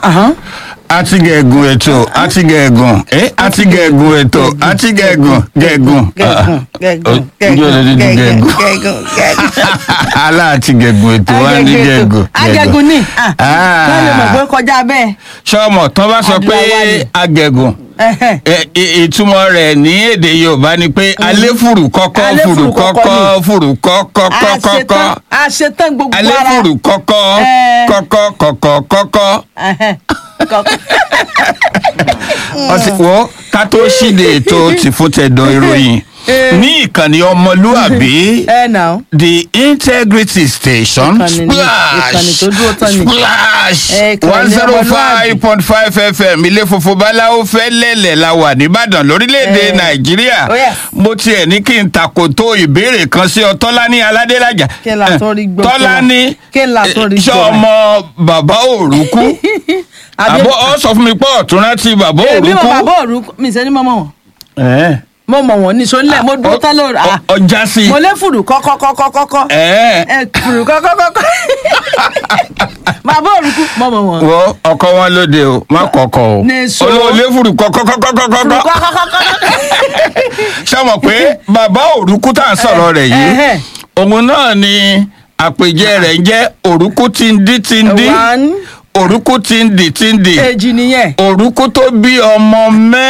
Ahán. àti gẹ̀gùn ètò àti gẹ̀gùn ẹ́ àti gẹ̀gùn ètò àti gẹ̀gùn gẹ̀gùn. gẹ̀gùn gẹ̀gùn Ǹjẹ́ o lè dídí gẹ̀gùn gẹ̀gùn? gẹ̀gùn gẹ̀gùn. aláàtì gẹ̀gùn ètò wá ní gẹ̀gùn. agẹgùn ni Ah. wọ́n lè mọ̀ pé kọjá bẹ́ẹ̀. sọ́mọ̀ tán bá sọ pé Adúláwọ̀ ni. agẹ̀gùn Ẹhẹ́. ẹ- ì- ìtumọ̀ rẹ̀ ní èdè yorùbá ni pé alẹ́ fùrù kọ́kọ́ Alẹ́ fùrù fùrù kọ́kọ́ kọ́kọ́ fùrù kọ́kọ́ kọ́kọ́ àṣetán àṣetán gbogbo alẹ́ ara. fùrù kọ́kọ́ Eh. kọ́kọ́ kọ́kọ́ kọ́kọ́ Ẹhẹ́. Kọ́kọ́. ọtí wo ká tó ṣíde ètò tìfúntẹ̀dọ̀ ìròyìn Eh. ní ìkànnì ọmọlúàbí ẹ nà ó. the integrity station Ìkànnì ni- ìkànnì tó dúró tán ni. splash Eh, ìkànnì one zero five point five fm ilé funfun báláwo fẹ́ lẹ́lẹ̀ la wà nìbàdàn lórílẹ̀‐èdè Eh. nàìjíríà Oh, yes. mo tiẹ̀ ní kí n takòtó ìbéèrè kan sí ọ tọ́lání aládélájà Kí n là tó rí gbọ́ tọ́lání kí n là tó rí ṣé gbọ́ ọmọ bàbá òrùkú Àbí- àbọ̀ ọ sọ fún mi pé ọ̀tún rántí bàbá èmi mọ òrùkú. bàbá òru mi sẹ́ni mọ́ mọ́ wọn. Eh. mo mọ̀ wọ́n ní sọ́nlẹ̀ mo dúró tán lóru. Ọ- ọjà sí mo lé fùrù kọ́kọ́kọ́kọ́kọ́. ẹ ẹ fùrù kọ́kọ́kọ́kọ́. bàbá òrùkú mo mọ̀ wọ́n. wọ ọkọ wọn lóde o má kọkọ o Nèso. olóòlé fùrù fùrù kọkọkọkọkọ kọ́kọ́kọ́kọ́. ṣọmọ pé bàbá òrùkú tá à ń sọ̀rọ̀ rẹ̀ yìí Ẹhẹ́. òun náà ni àpèjẹ rẹ̀ ń jẹ́ òrùkú tí ń dí tí ń dí one òrùkú tí ń dì tí ń dì èjì nìyẹn. òrùkú tó bí ọmọ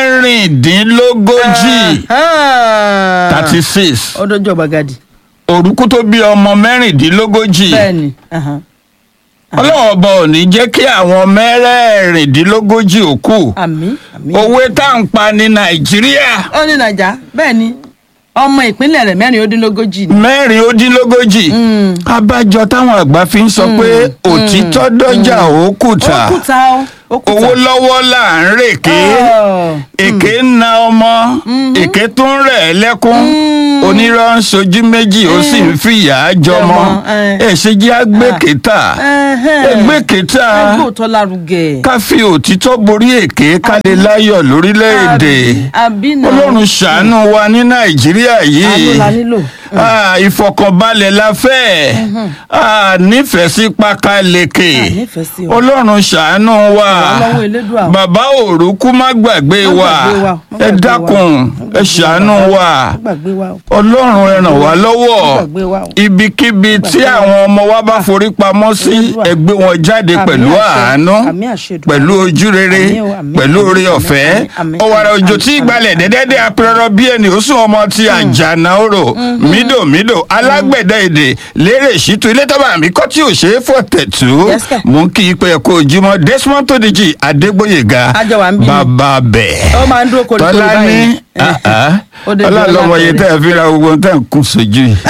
mẹ́rìndínlógójì thirty six ó dojú ọ̀gbàgàdì. òrùkú tó bí ọmọ mẹ́rìndínlógójì bẹ́ẹ̀ni. ahán. ọlọ́run ọba ò ní jẹ́ kí àwọn mẹ́rẹ̀ẹ̀rìndínlógójì ó kù àmì àmì. òwe tá à ń pa ní nàìjíríà ó ní nàìjà bẹ́ẹ̀ ni ọmọ ìpínlẹ̀ rẹ̀ mẹ́rin ó dín lógójì ni. mẹ́rin ó dín lógójì Mm. abájọ táwọn àgbà fi ń sọ pé òtítọ́ dọ́jà òkúta ó kùtà ó ó kùtà. owó lọ́wọ́ là ń rèké Ọ̀. èké ń na ọmọ èké tó ń rẹ̀ ẹ́ lẹ́kún onírọ́ ń sojú méjì ó sì ń fìyà jọmọ Jọmọ, eh. ẹ ṣe jẹ́ àgbékèta Ẹhẹ́. ẹgbẹ́kèta ẹgbẹ́ òótọ́ lárugẹ. ká fi òtítọ́ borí èké ká lè láyọ̀ lórílẹ̀‐èdè Àbí- àbí náà. ọlọ́run ṣàánú wa ní nàìjíríà yìí àánú la nílò. Ah, ìfọkànbalẹ̀ la fẹ́ Ah, nífẹ̀ẹ́ sí pákáleke Ah, nífẹ̀ẹ́ sí o. ọlọ́run ṣàánú wa Wà lọ́wọ́ Elédùà o. bàbá òrùkú má gbàgbé Má wa gbàgbé wa, má ẹ gbàgbé wa. dákun Má ẹ gbàgbé ṣàánú wa. wa Má gbàgbé wa o. ọlọ́run ẹ ràn wá lọ́wọ́ Má gbàgbé wa o. ibikíbi tí àwọn ọmọ wa bá forí pamọ́ sí Elédùà. ẹ gbé wọn jáde Àmín pẹ̀lú àṣẹ. àánú Àmín àṣẹ Èdùà. pẹ̀lú ojú rere Àmín o, àmín, pẹ̀lú àmín, oore àmín, ọ̀fẹ́ àmín, àmín, ọ̀wàrà àmín, òjò àmín, tí àmín. ìgbàlẹ̀ dẹ́dẹ́dẹ́ apẹ̀rọ bí ẹni ó sún ọmọ ti àjànà orò mídòmídò alágbẹ̀dẹ èdè lérè ṣìtú ilé tọ́ba mi kọ́ tí ò ṣe é fọ̀ tẹ̀tú Yes, sir. mú kí ipe ẹ̀kọ́ ojúmọ́ desmond tòdìjì adégbòyèga Àjọ wa ń bí ni. bàbá bẹ̀ ó máa ń dúró koríko tọ́lá ní báyìí. Ó dé dúró ọlọ́lọ́mọye látọ̀rẹ́. tẹ́ ẹ fi ra gbogbo tẹ́ ẹ kún sójú yìí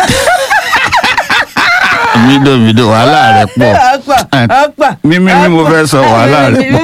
mídòmídò wàhálà rẹ̀ pọ̀ ọ̀pọ̀ ọ̀pọ̀. mímí ni mo fẹ́ sọ wàhálà rẹ̀ pọ̀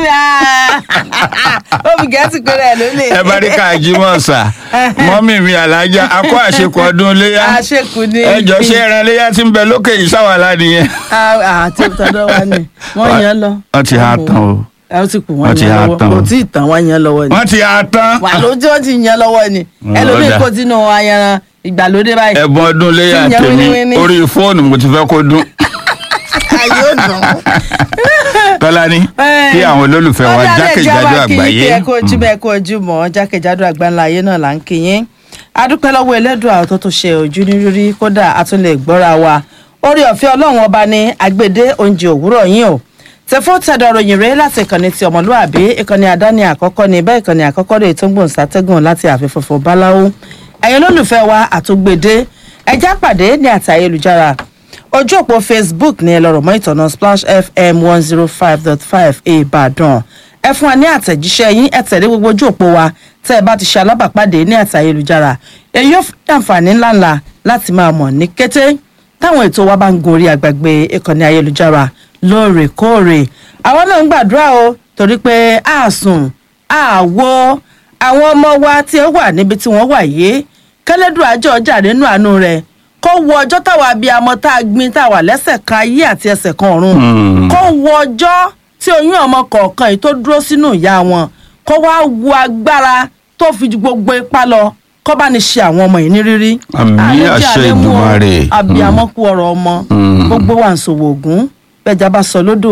ó fi gẹ̀ẹ́sì pé rẹ̀ ló lè. ẹ bá rí ká jímọ̀ sà mọ́mì mi alájà akọ́ àṣekù ọdún léyà àṣekù ni. ẹ jọ ṣé ẹran léyà tí ń bẹ lókè yìí sáwàlá nìyẹn. àti tọdọ wa ni wọn yan lọ. wọ́n ti há tán o ẹ ó ti kù Wọ́n wọn ti yan há lọ́wọ́ tán o. kò tí ì tàn wọn yan lọ́wọ́ ni. wọ́n ti há tán. wà ló tí wọ́n ti yan lọ́wọ́ ni Mm, ẹlòmíì ọ̀dà. kó sínú ayanran ìgbàlódé báyìí. ẹ̀bùn ọdún léyà Tí ń yan tèmi wíníwíní. orí fóònù mo ti fẹ́ kó dún. ayé ò dùn. tọ́lání kí àwọn olólùfẹ́ wa jákèjádò àgbáyé. ẹ kú ojú bẹ́ẹ̀ kú ojú mọ́ jákèjádò àgbáńlá ayé náà là ń kí yín. adúpẹ́ lọ́wọ́ ẹlẹ́dùn àwọn tó tó ṣe ojú ní rírí kódà a tún lè gbọ́ra wa. orí ọ̀fẹ́ ọlọ́run ọba ni agbèdé oúnjẹ òwúrọ̀ yín o. tẹ̀fọ́ tẹ̀dọ̀ ròyìn rẹ̀ láti ìkànnì ti ọmọlúàbí ìkànnì àdáni àkọ́kọ́ ni bẹ́ẹ̀ ìkànnì àkọ́kọ́ rẹ̀ tó ń gbòǹ sátẹ́gùn láti àfẹ́fọ́fọ́ báláwo. ẹ̀yin olólùfẹ́ wa àtúgbèdé ẹjá pàdé ní àti ayélujára ojú òpó facebook ní ẹlọ́rọ̀ mọ́ ìtọ̀nà splash fm one zero five dot five ìbàdàn ẹ fún wa ní àtẹ̀jíṣẹ́ yín ẹ tẹ̀lé gbogbo ojú òpó wa tẹ́ ẹ bá ti ṣe alábàápàdé ní àti ayélujára èyí yóò fún àǹfààní ńláńlá láti máa mọ̀ ní kété táwọn ètò wa bá ń gun orí àgbàgbé ìkànnì ayélujára lóòrèkóòrè àwọn náà ń gbàdúrà o torí pé a sùn a wo àwọn ọmọ wa tí ó wà níbi tí wọ́n wà yìí kẹlẹ́dùn àjọ ọjà nínú àánú rẹ̀ kó wo ọjọ́ táwa bíi amọ tá a gbin táwa lẹ́sẹ̀ kan ayé àti ẹsẹ̀ kan ọ̀run Hmm. kó wo ọjọ́ tí oyún ọmọ kọ̀ọ̀kan yìí tó dúró sínú ìyá wọn kó wá wo agbára tó fi ju gbogbo ipá lọ kó bá ní ṣe àwọn ọmọ yìí ní rírí. Àmín, Àlejò àṣẹ àlémú o, Èdùmàrè. abiyamọ kú ọ̀rọ̀ ọmọ Hmm. gbogbo wa ń sòwò ògún bẹ́ẹ̀jà bá sọ lódò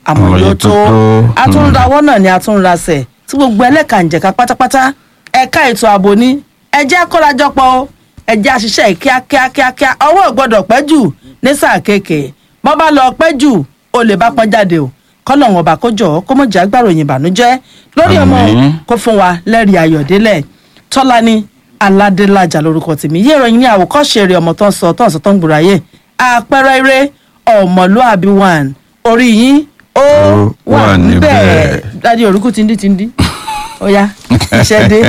àmọ́ Àmọ́ yóò yóò tó tó tó. a tún ń rawọ́ náà ni a tún ń rasẹ̀ tí gbogbo ẹlẹ́kànjẹ̀ka pátápátá ẹ̀ka ètò ààbò ní ẹjẹ́ kórajọpọ̀ o ẹjẹ́ àṣìṣe kíákíákíá ọwọ́ ò gbọ́dọ̀ pẹ́ jù ní sáà kéèké bọ́ bá lọ pẹ́ jù o lè bá pọ́n jáde o kọ́nà wọn bá kó jọ kó mọ̀ jẹ́ agbáròyìn ìbànújẹ́ lórí ọmọ Àmín. kó fún wa lẹ́rìí ayọ̀délẹ̀ tọ́lání aládélájà lórúkọ tèmi yé ìròyìn ní àwòkọ́ṣe rẹ̀ ọmọ tó ń sọ tó ń sọ tó ń gbòòrò ayé àpẹẹrẹ eré ọmọlúàbí one orí yín ó Ó wà wà níbẹ̀ níbẹ̀. dájú orúkú tìǹdì tìǹdì ó yá iṣẹ́ dé.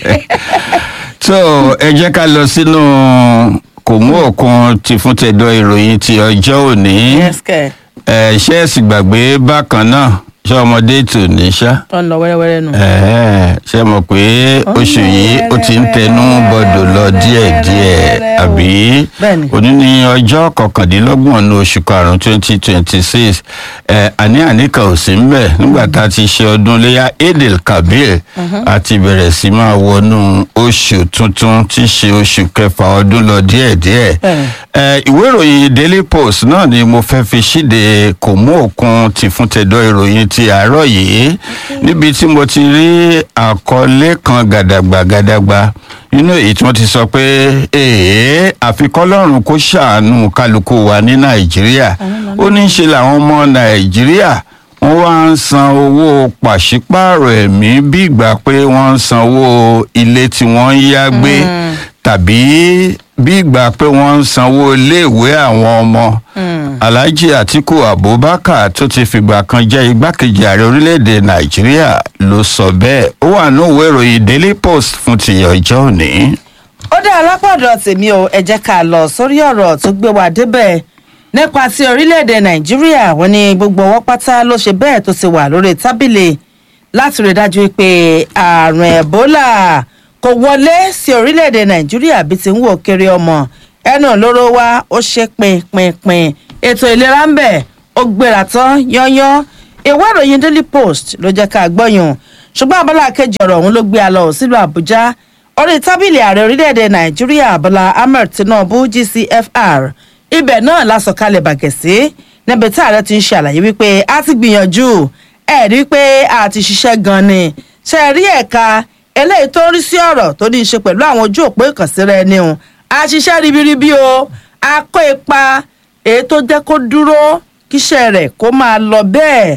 tó ẹ jẹ́ ká lọ sínú kò mú òkun ti fún tẹ̀dọ̀ ìròyìn ti ọjọ́ òní yes kẹ́ ẹ ṣe é sì gbàgbé bákan náà ṣé ọmọdé tò ní ṣá tó ń lọ wẹ́rẹ́wẹ́rẹ́ nù. Ẹ̀ẹ́, ṣe mọ̀ pé oṣù yìí ó ti ń tẹnu bọ̀dọ̀ lọ díẹ̀díẹ̀ àbí Bẹ́ẹ̀ni. òní ní ọjọ́ kọkàndínlọ́gbọ̀n ní oṣù karùn-ún twenty twenty six àní àníkà ò sí ń bẹ̀ nígbà tá a ti ṣe ọdún léyà edel kabir a ti bẹ̀rẹ̀ sí máa wọnú oṣù tuntun tí í ṣe oṣù kẹfà ọdún lọ díẹ̀díẹ̀ Bẹ́ẹ̀ni. ẹ ìwé ìròyìn daily post náà ni mo fẹ́ fi ṣíde kò mú òkun ti fún tẹ̀dọ̀ ìròyìn ti àárọ̀ yìí níbi tí mo ti rí àkọlé kan gàdàgbà gàdàgbà nínú èyí tí wọ́n ti sọ pé èèyàn àfikọ́lọ́run kó ṣàánú kálukú wa ní nàìjíríà ó ní í ṣe làwọn ọmọ nàìjíríà wọ́n wá ń san owó pàṣípààrọ̀ ẹ̀mí bí ìgbà pé wọ́n ń sanwó ilé tí wọ́n ń yá gbé tàbí bí ìgbà pé wọ́n ń sanwó iléèwé àwọn ọmọ alhaji atiku abubakar tó ti fìgbà kan jẹ́ igbákejì ààrẹ orílẹ̀-èdè nàìjíríà ló sọ bẹ́ẹ̀ ó wà ní òwe ìròyìn daily post fún ti ọjọ́ òní. ó dá alápàdọ̀ tèmi o ẹ jẹ́ ká lọ sórí ọ̀rọ̀ tó gbé wa débẹ̀ nípa ti orílẹ̀-èdè nàìjíríà wọ́n ní gbogbo ọwọ́ pátá ló ṣe bẹ́ẹ̀ tó ti wà lórí tábìlì láti rí dájú pé àrùn ẹ̀bólà kò wọlé sí orílẹ̀-èdè nàìjíríà bí ti ń wò kiri ọmọ ẹnu lóró wa ó ṣe pinpinpin ètò ìlera ń bẹ̀ ó gbéra tán yányán ìwé ìròyìn daily post ló jẹ́ ká gbọ́yùn ṣùgbọ́n abala kejì ọ̀rọ̀ ọ̀hún ló gbé a lọ sílùú àbújá orí tábìlì ààrẹ orílẹ̀-èdè nàìjíríà bọ́lá ahmed tinubu gcfr ibẹ̀ náà la sọ̀kalẹ̀ bàgẹ̀ sí níbi tí ààrẹ ti ń ṣe àlàyé wípé a ti gbìyànjú ẹ̀ rí pé a ti ṣiṣẹ́ gan ni ṣe rí ẹ̀ka eléyìí tó ń rí sí ọ̀rọ̀ tó ní í ṣe pẹ̀lú àwọn ojú òpó ìkànsíra ẹni o a ṣiṣẹ́ ribiribi o a kó ipa èyí tó jẹ́ kó dúró kíṣẹ́ rẹ̀ kó máa lọ bẹ́ẹ̀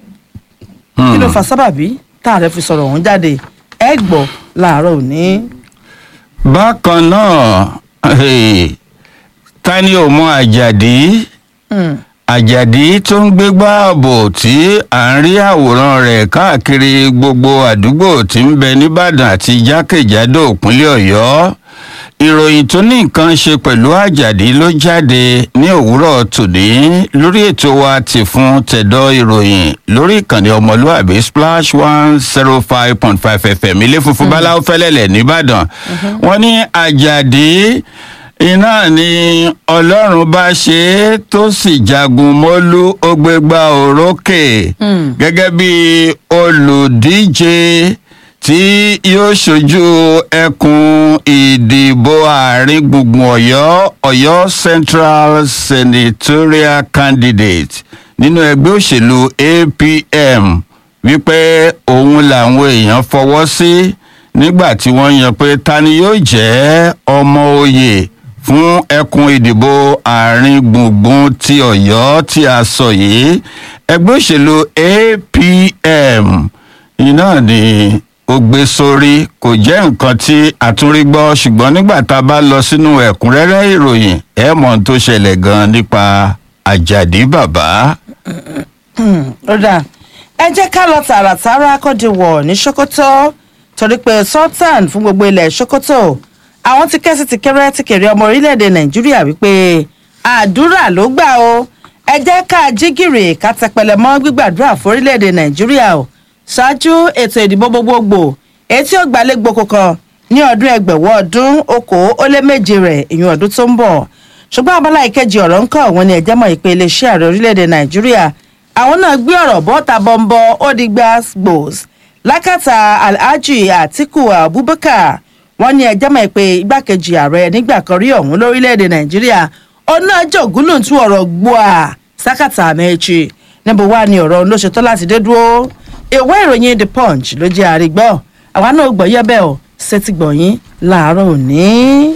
kí ló fa sábàbí tá ààrẹ fi sọ̀rọ̀ ọ̀hún jáde ẹ gbọ́ láàárọ̀ òní. bákan náà hey, ta ni ò mọ àjàdí Hmm. àjàdí tó ń gbégbá ààbò tí à ń rí àwòrán rẹ̀ káàkiri gbogbo àdúgbò tí ń bẹ nìbàdàn àti jákèjádò ìpínlẹ̀ ọ̀yọ́ ìròyìn tó ní nǹkan ṣe pẹ̀lú àjàdí ló jáde ní òwúrọ̀ tòní lórí ètò wa ti fún tẹ̀dọ̀ ìròyìn lórí ìkànnì ọmọlúàbí splash one zero five point five fm ilé funfun báláwo fẹ́lẹ́lẹ̀ nìbàdàn wọ́n ní àjàdí iná ni ọlọ́run bá ṣe é tó sì jagun mọ́lú ó gbégbá òrókè gẹ́gẹ́ bí olùdíje tí yóò ṣojú ẹkùn ìdìbò àárín gbùngbùn ọ̀yọ́ ọ̀yọ́ central senatorial candidate nínú ẹgbẹ́ òṣèlú apm wípé òun làwọn èèyàn fọwọ́ sí nígbà tí wọ́n yan pé ta ni yóò jẹ́ ọmọ oyè fún ẹkùn ìdìbò àárín gbùngbùn ti ọ̀yọ́ tí a sọ yìí ẹgbẹ́ òṣèlú apm iná ni ó gbé sórí kò jẹ́ nǹkan tí àtúnrí gbọ́ ṣùgbọ́n nígbà tá a bá lọ sínú ẹ̀kúnrẹ́rẹ́ ìròyìn ẹ̀ mọ̀ ohun tó ṣẹlẹ̀ gan nípa àjàdí bàbá. ó dáa ẹ jẹ́ ká lọ tààràtàrà kọ́díwọ̀ ní sokoto torí pé sultan fún gbogbo ilẹ̀ sokoto àwọn ti kẹ́sì ti kẹ́rẹ́ ti kéré ọmọ orílẹ̀-èdè nàìjíríà wípé àdúrà ló gbà o ẹ jẹ́ ká jígìrì ká tẹpẹlẹ mọ́ gbígbàdúrà fún orílẹ̀-èdè nàìjíríà o ṣáájú ètò ìdìbò gbogbogbò èyí tí ó gbalẹ̀ gboko kan ní ọdún ẹgbẹ̀wọ́ ọdún okòó ó lé méje rẹ̀ ìyún ọdún tó ń bọ̀ ṣùgbọ́n abala ìkejì ọ̀rọ̀ ń kọ́ wọn ni ẹ̀jẹ̀ mọ̀ ìpè iléeṣẹ́ ààrẹ orílẹ̀-èdè nàìjíríà àwọn náà gbé ọ̀rọ̀ bọ́ta bọ́ńbọ́ ó di gbàgbòs lákàtà alhaji atiku abubakar wọn ní ẹjẹ́ mọ̀ pé igbákejì ààrẹ nígbà kan rí ọ̀hún lórílẹ̀‐èdè nàìjíríà ọ̀nà àjọgúnlùntún ọ̀rọ̀ gbọ́à sákàtà àmẹ́jì níbo wá ni ọ̀rọ̀ ló ṣetán láti dé dúró ìwé ìròyìn the punch ló jẹ́ àrígbọ́ àwa náà gbọ́ yẹ́bẹ̀ ọ́ sétí gbọ̀nyìn láàárọ̀ òní.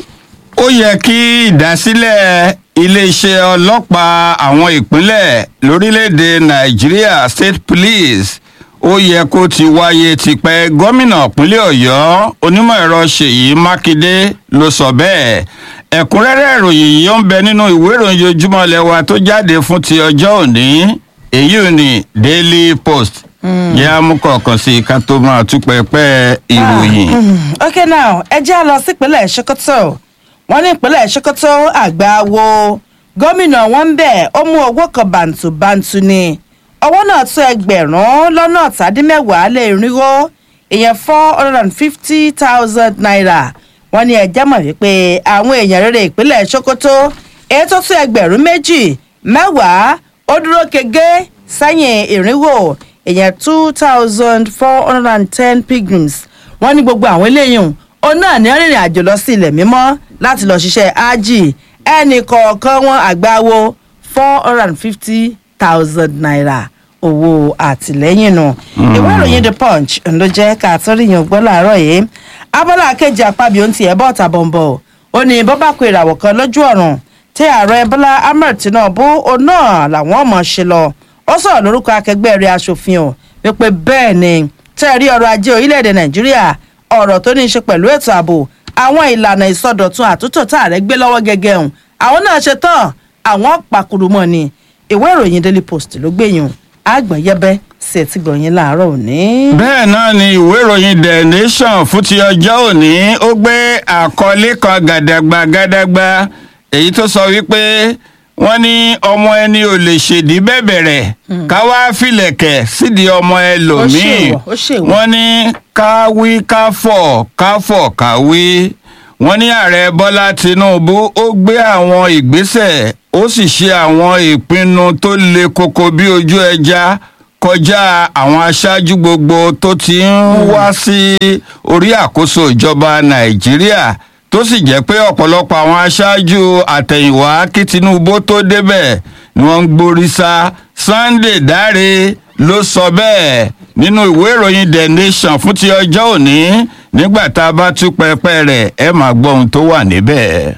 ó yẹ kí ìdásílẹ̀ iléeṣẹ́ ọlọ́pàá àwọn ìpínlẹ̀ lórílẹ̀‐èdè nàìjíríà state police ó yẹ kó ti wáyé tipẹ́ gómìnà ìpínlẹ̀ ọ̀yọ́ onímọ̀ ẹ̀rọ ṣèyí mákindé ló sọ bẹ́ẹ̀ ẹ̀kúnrẹ́rẹ́ ìròyìn yìí ó ń bẹ nínú ìwé ìròyìn ojúmọ́ lẹ́wà tó jáde fún ti ọjọ́ òní èyí ò ní daily post yẹ amúkọ̀ọ̀kan sí i ká tó máa tú pẹpẹ ìròyìn. ok now ẹ jẹ́ à lọ sípínlẹ̀ sokoto wọ́n ní ìpínlẹ̀ sokoto àgbà wo gómìnà wọn ń bẹ̀ ó mú owó kan bàǹtùbàǹtù ni owó náà tó ẹgbẹ̀rún lọ́nà ọ̀tàdínmẹ́wàá lé irínwó ìyẹn four hundred and fifty thousand naira wọ́n ní ẹjẹ́ mọ̀ wípé àwọn èèyàn rere ìpínlẹ̀ sokoto èyí tó tó ẹgbẹ̀rún méjì mẹ́wàá ó dúró kege sẹ́yìn ìrínwó ìyẹn two thousand four hundred and ten pilgrims wọ́n ní gbogbo àwọn eléyìí òun náà ní rìnrìn àjò lọ sí ilẹ̀ mímọ́ láti lọ ṣiṣẹ́ ájì ẹnì kọ̀ọ̀kan wọn àgbáwo four hundred and fifty thousand naira owó àtìlẹ́yìn nù. ìwé ìròyìn the punch ló jẹ́ ká tó ríyàn gbọ́ láàárọ̀ yìí abala kejì àpábí ohun ti ẹ̀ bọ́ ọ̀tà bọ̀m̀bọ̀ ó ní bó bá kó ìràwọ̀ kan lójú ọ̀run tí ààrẹ bọ́lá ahmed tinubu òun náà làwọn ọmọ ṣe lọ ó sọ̀rọ̀ lórúkọ akẹgbẹ́ rẹ̀ aṣòfin ọ̀ wípé bẹ́ẹ̀ ni tẹ́ ẹ rí ọrọ̀ ajé orílẹ̀-èdè nàìjíríà ọ̀rọ̀ tó ní í ṣe pẹ̀lú ètò ààbò àwọn ìlànà ìsọdọ̀tun àtúntò tá ààrẹ gbé lọ́wọ́ gẹ́gẹ́ hùn àwọn náà ṣe tán àwọn pàkúrúmọ̀ ni ìwé ìròyìn daily post ló gbẹ̀yìn àgbọ̀n yẹbẹ́ sí ẹtí gbọ̀nyìn láàárọ̀ òní. bẹ́ẹ̀ náà ni ìwé ìròyìn the nation fún ti ọjọ́ òní ó gbé àkọlé kan gàdàgbà gàdàgbà èyí tó sọ wípé wọ́n ní ọmọ ẹni ò lè ṣèdí bẹ̀bẹ̀rẹ̀ ká wá filẹ̀kẹ̀ sídìí ọmọ ẹlòmíì ṣèwọ̀, ó ṣèwọ̀. wọ́n ní ká wí ká fọ̀ ká fọ̀ ká wí wọ́n ní ààrẹ bọ́lá tinubu ó gbé àwọn ìgbésẹ̀ ó sì ṣe àwọn ìpinnu tó le koko bí ojú ẹja kọjá àwọn aṣáájú gbogbo tó ti ń wá sí orí àkóso ìjọba nàìjíríà tó sì jẹ́ pé ọ̀pọ̀lọpọ̀ àwọn aṣáájú àtẹ̀yìnwá kí tinubu tó débẹ̀ ni wọ́n ń gborí sá sunday dáre ló sọ bẹ́ẹ̀ nínú ìwé ìròyìn the nation fún ti ọjọ́ òní nígbà tá a bá tú pẹpẹ rẹ̀ ẹ máa gbọ́ ohun tó wà níbẹ̀.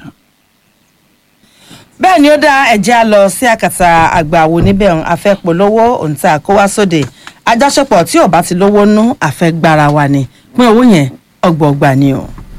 bẹ́ẹ̀ ni ó dá ẹ̀jẹ̀ á lọ sí àkàtà àgbàwo níbẹ̀ ọ̀hún afẹ́polówó òǹtà kó wá sóde àjọṣepọ̀ tí ò bá ti lówó nú àfẹ́gbára wa ni pín owó yẹn ọgbọ̀ọgba ni o.